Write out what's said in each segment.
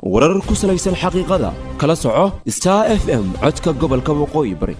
warar ku salaysan xaqiiqada kala soco star f m codka gobolka waqooyi bari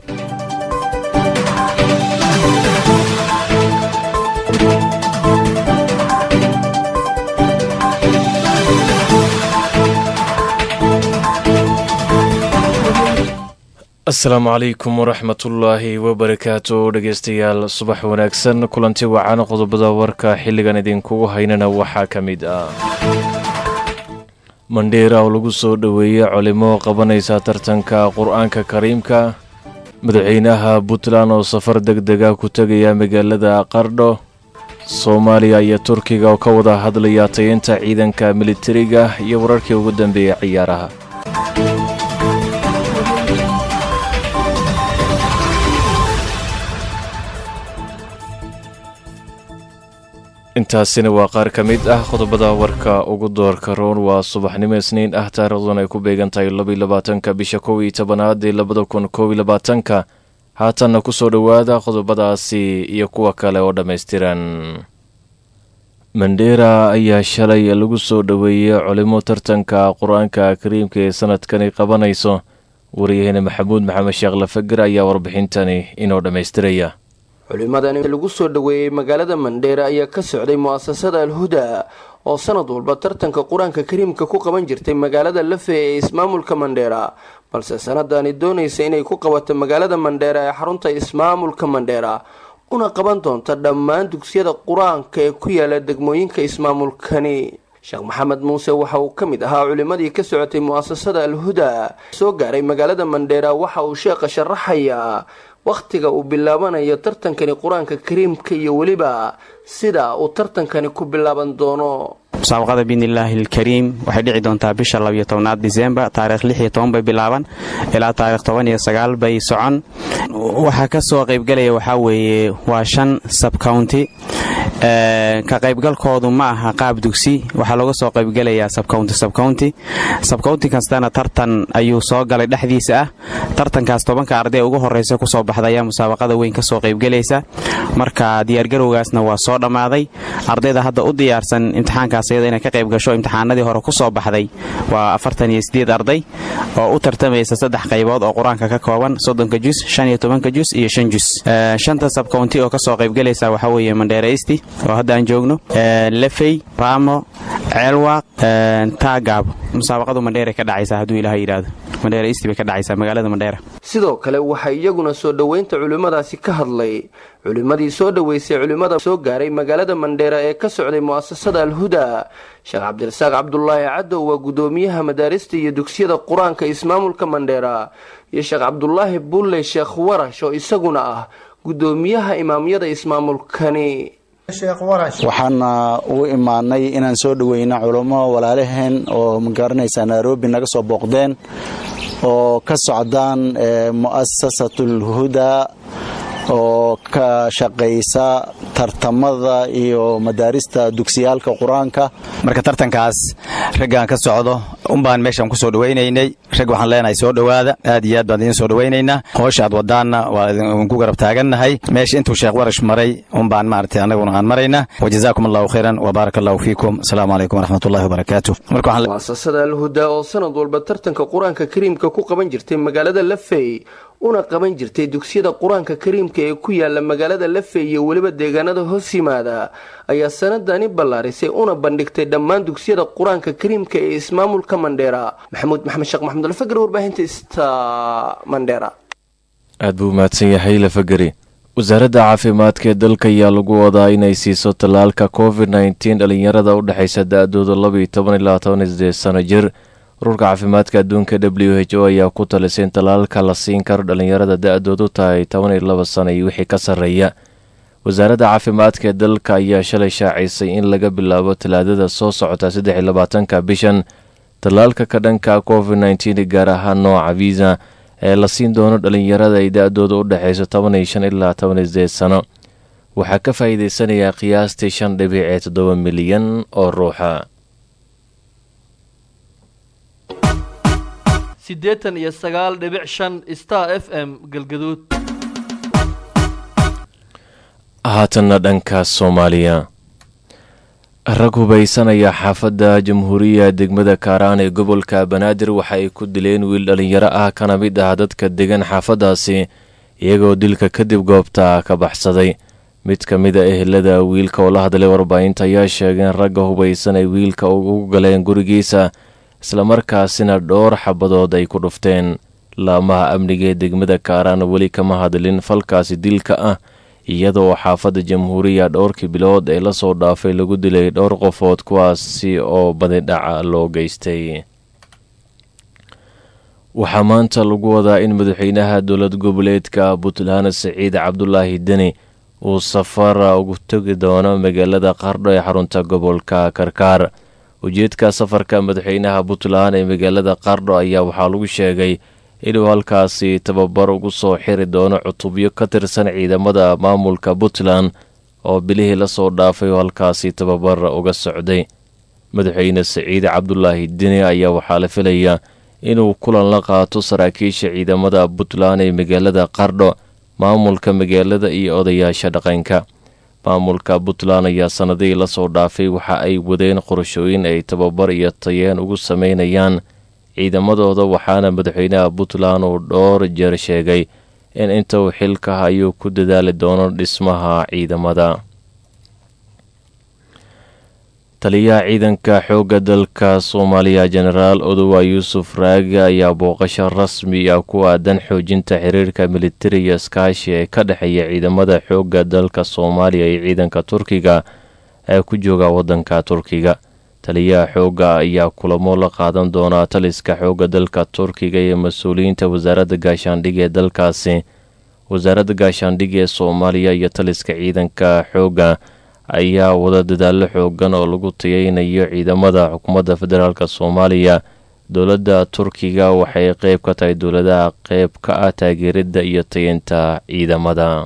asalaamu calaykum waraxmatullaahi wabarakaatu dhegeystayaal subax wanaagsan kulanti wacan qodobada warka xilligan idinkugu haynana waxaa ka mid ah mandheera oo lagu soo dhoweeyey culimo qabanaysa tartanka qur-aanka kariimka madaxweynaha puntland oo safar deg dega ku tegaya magaalada qardho soomaaliya iyo turkiga oo ka wada hadlaya tayeynta ciidanka militariga iyo wararkii ugu dambeeyay ciyaaraha intaasina waa qaar ka mid ah qodobada warka ugu doorka roon waa subaxnimo isniin ah taariikhdun ay ku beegan tahay labaiy labaatanka bisha kow iyo tobanaad ee labada kun koob iyo labaatanka haatanna ku soo dhowaada qodobadaasi iyo kuwa kale oo dhammaystiran mandheera ayaa shalay lagu soo dhoweeyey culimo tartanka qur-aanka kariimka ee sanadkani qabanayso waryaheena maxamuud maxamed sheekh lafager ayaa warbixintani inoo dhammaystiraya culimadani lagu soo dhoweeyey magaalada mandheera ayaa ka socday mu-asasada alhuda oo sanad walba tartanka qur-aanka kariimka ku qaban jirtay magaalada lafe ee ismaamulka mandheera balse sanadani doonaysa inay ku qabato magaalada mandheera ee xarunta ismaamulka mandheera una qaban doonta dhammaan dugsiyada qur-aanka ee ku yaala degmooyinka ismaamulkani sheekh maxamed muuse waxa uu ka mid ahaa culimadii ka socotay mu-asasada alhuda soo gaaray magaalada mandheera waxa uu sheekha sharaxayaa wakhtiga uu bilaabanayo tartankani qur-aanka kariimka iyo weliba sida uu tartankani ku bilaaban doono musaabaqada biidnillaahi alkariim waxay dhici doontaa bisha labiyo tobnaad disembar taarikh lix iyo toban bay bilaaban ilaa taarikh toban iyo sagaal bay socon waxaa ka soo qaybgelaya waxaa weeye waa shan sabcounty ka qaybgalkoodu ma aha qaab dugsi waxaa looga soo qaybgelayaa sabcounty sabcounty sabcounty kastana tartan ayuu soo galay dhexdiisa ah tartankaas tobanka arday ugu horeysa kusoo baxda ayaa musaabaqada weyn kasoo qaybgelaysa marka diyaargarowgaasna waa soo dhammaaday ardayda hadda u diyaarsan imtixaankaas iyada inay ka qayb gasho imtixaanadii hore kusoo baxday waa afartan iyo sideed arday oo u tartamaysa saddex qaybood oo qur-aanka ka kooban soddonka jus shan iyo tobanka jus iyo shan jus shanta sabcounty oo kasoo qaybgelaysa waxaa weeye mandheera isti oo hadda aan joogno lefey raamo ceelwaaq taagaab musaabaqadu mandheera ka dhacaysa hadduu ilaah yidhaahdo mandheera isti bay ka dhacaysaa magaalada mandheera sidoo kale waxaa iyaguna soo dhoweynta culimmadaasi ka hadlay culimmadii soo dhoweysay culimmada soo gaaray magaalada mandheera ee ka socday mu'asasada alhuda sheekh cabdirasaaq cabdulaahi cadow waa guddoomiyaha madaarista iyo dugsiyada qur-aanka ismaamulka mandheera iyo sheekh cabdulaahi bulle sheekh warash oo isaguna ah guddoomiyaha imaamyada ismaamulkani waxaana ugu imaanay inaan soo dhoweyno culummo walaalaheen oo magaranaysaa nairobi naga soo booqdeen oo ka socdaan mu'asasatul huda oo ka shaqaysa tartamada iyo madaarista dugsiyaalka qur-aanka marka tartankaas raggaan ka socdo unbaan meeshaan ku soo dhowaynaynay rag waxaan leenahay soo dhowaada aad iyo aad baan idiin soo dhowaynaynaa hoosha aad wadaanna waa idinku garab taagannahay meesha intuu sheekh warash maray unbaan maaragtay annaguna aan maraynaa wajazaakum allahu khayran wabaarak allahu fiikum asalaamu calaykum waraxmatullahi wabarakaatu muasasada alhuda oo sanad walba tartanka qur-aanka kariimka ku qaban jirtay magaalada lafey una qaban jirtay dugsiyada qur-aanka kariimka ee ku yaala magaalada lafey iyo weliba deegaanada hoos yimaada ayaa sanadani ballaarisay una bandhigtay dhammaan dugsiyada qur-aanka kariimka ee ismaamulka mandheera maxamuud maxamed sheekh maxamed alfagari warbaahinta sta mandheera aad buu mahadsan yahay lafagari wasaaradda caafimaadka ee dalka ayaa lagu wadaa inay siiso tallaalka covid nneteen dhalinyarada u dhexaysa da-dooda labaiyo toban ilaa toban iyo sideed sano jir ururka caafimaadka adduunka w h o ayaa ku talisay in tallaalka la siin karo dhalinyarada da-doodu tahay toban iyo laba sano iyo wixii ka sarreeya wasaaradda caafimaadka ee dalka ayaa shalay shaacisay in laga bilaabo talaadada soo socota saddex iyo labaatanka bishan tallaalka ka dhanka covid nneteen gaar ahaan nooca visa ee la siin doono dhalinyarada ay da-dooda u dhexayso toban iyo shan ilaa toban iyo sideed sano waxaa ka faa'iideysanayaa qiyaastii shan dhibic ee toddoba milyan oo ruuxa siddeetan iyo sagaal dhibic shan star f m galgaduud haatanna dhanka soomaaliya rag hubaysanaya xaafadda jamhuuriya degmada kaaraan ee gobolka banaadir waxa ay ku dileen wiil dhallinyaro ah kana mid ah dadka degan xaafaddaasi iyagoo dilka kadib goobta ka baxsaday mid ka mid a ehelada wiilka oo la hadlay warbaahinta ayaa sheegay in ragga hubaysan ay wiilka ugu galeen gurigiisa islamarkaasina dhowr xabadood ay ku dhufteen laamaha amniga ee degmada kaaraan weli kama hadlin falkaasi dilka ah iyadoo xaafadda jamhuuriya dhowrkii bilood ee lasoo dhaafay lagu dilay dhowr qofood kuwaasi oo badidhaca loo geystay waxaa maanta lagu wadaa in madaxweynaha dowlad goboleedka puntland siciid cabdulaahi deni uu safar ugu tegi doono magaalada qardho ee xarunta gobolka karkaar ujeedka safarka madaxweynaha puntland ee magaalada qardho ayaa waxaa lagu sheegay inuu halkaasi tababar ugu soo xiri doono cutubyo ka tirsan ciidamada maamulka puntland oo bilihii lasoo dhaafay oo halkaasi tababar uga socday madaxweyne siciid cabdulaahi deni ayaa waxaa la filayaa inuu kulan la qaato saraakiisha ciidamada puntland ee magaalada qardho maamulka magaalada iyo odayaasha dhaqanka maamulka puntland ayaa sannadihii lasoo dhaafay waxa ay wadeen qorashooyin ay tababar iyo tayeen ugu sameynayaan ciidamadooda waxaana madaxweynaha puntland uu dhowr jeer sheegay in inta uu xilka hayuu ku dadaali doono dhismaha ciidamada taliyaha ciidanka xoogga dalka soomaaliya jenaraal odowa yuusuf raage ayaa booqasho rasmi ah ku aadan xoojinta xiriirka militariga iskaashi ee ka dhexeeya ciidamada xoogga dalka soomaaliya iyo ciidanka turkiga ee ku jooga waddanka turkiga taliyaha xoogga ayaa kulamo la qaadan doonaa taliska xoogga dalka turkiga iyo mas-uuliyiinta wasaaradda gaashaandhigga ee dalkaasi wasaaradda gaashaandhigga ee soomaaliya iyo taliska ciidanka xoogga ayaa wada dadaallo xoogan oo lagu tayeynayo ciidamada xukuumadda federaalk soomaaliya dowladda turkiga waxay qeyb ka tahay dowladaha qeyb ka ah taageeridda iyo tayeynta ciidamada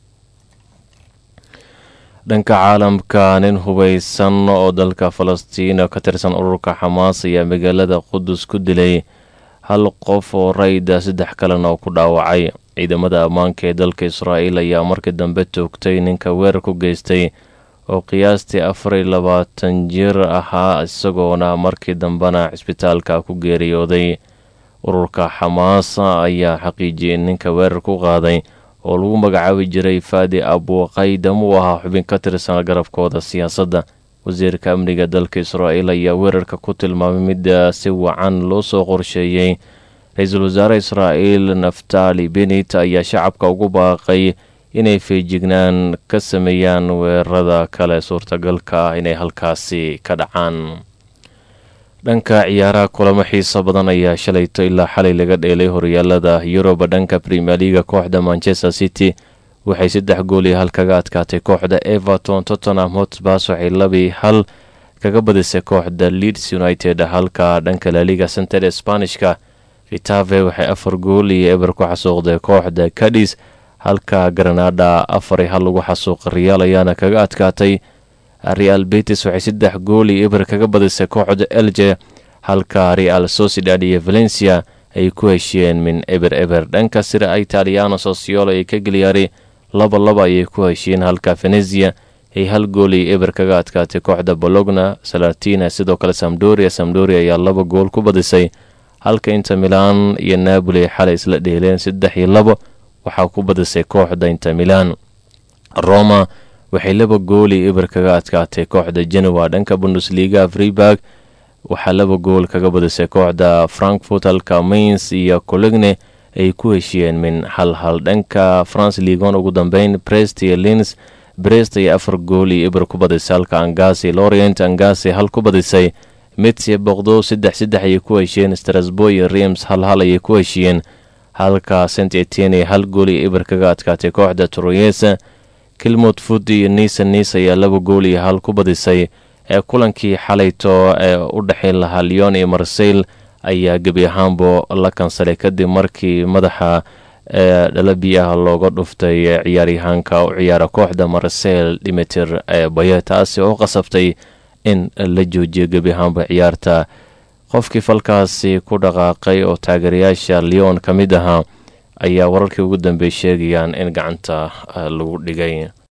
dhanka caalamka nin hubaysan oo dalka falastiin ka tirsan ururka xamaas ayaa magaalada qudus ku dilay hal qof oo rayda saddex kalena oo ku dhaawacay ciidamada ammaanka ee dalka israa'iil ayaa markii dambe toogtay ninka weerar ku geystay oo qiyaastii afar iyo labaatan jir ahaa isagoona markii dambena cisbitaalka ku geeriyooday ururka xamaas ayaa xaqiijiyay in ninka weerar ku qaaday oo lagu magacaabi jiray faadi abuqaydam uu ahaa xubin ka tirsan garabkooda siyaasadda wasiirka amniga dalka israa'iil ayaa weerarka ku tilmaamay mid si wacan loo soo qorsheeyey ra-iisul wasaare israa'iil naftali benit ayaa shacabka ugu baaqay inay feejignaan ka sameeyaan weerarada kale suurtagalka ah inay halkaasi ka dhacaan dhanka ciyaaraha kulamo xiiso badan ayaa shalayto ilaa xalay laga dheelay horyaalada yuruba dhanka premier leaga kooxda manchester city waxay saddex gool iyo hal kaga adkaatay kooxda everton tottenham hotspurs waxay labii hal kaga badisay kooxda leeds united halka dhanka laliga center sbanishka ritave waxay afar gool iyo eber ku xasuuqday kooxda cadis halka granada afar iyo hal lagu xasuuqa reyaal ayaana kaga adkaatay real betis waxay saddex gool iyo eber kaga badisay kooxda elje halka real sociedad iyo valencia ay ku heshiyeen min eber eber dhanka sira italiano sosiolo ay ka geliyaaray laba laba ayay ku heshiyeen halka venezia ay hal gool iyo eber kaga adkaatay kooxda bologna salatina sidoo kale samdoria samdoria ayaa laba gool ku badisay halka inter milan iyo napoli xalay isla dheeleen saddex iyo labo waxaa ku badisay kooxda inter milan roma waxay laba gool iyo eber kaga adkaatay kooxda genoa dhanka bundesliga freeburg waxaa laba gool kaga badisay kooxda frankfurt halka mains iyo cologne ay ku heshiyeen min hal hal dhanka france ligon ugu dambeyn brest iyo lins brest ayaa afar gool iyo eber ku badisay halka angasi lorient angasi hal ku badisay mitsia boqdo saddex saddex ayay ku heshiyeen strasbourg iyo reims hal hal ayay ku heshiyeen halka saint etienne hal gool iyo eber kaga adkaatay kooxda troyesa kilmot food iyo nisa nis ayaa laba gool iyo hal ku badisay ee kulankii xalayto ee u dhexayn lahaa leon iyo marseyl ayaa gebi ahaanbo la kansalay kadib markii madaxa ee dhalabi ah looga dhuftay ciyaaryahaanka u ciyaara kooxda marseyl dimiter ee baye taasi oo qasabtay in la joojiyo gebi ahaanba ciyaarta qofkii falkaasi ku dhaqaaqay oo taageerayaasha leon ka mid ahaa ayaa wararkii ugu dambeey sheegayaan in gacanta lagu dhigay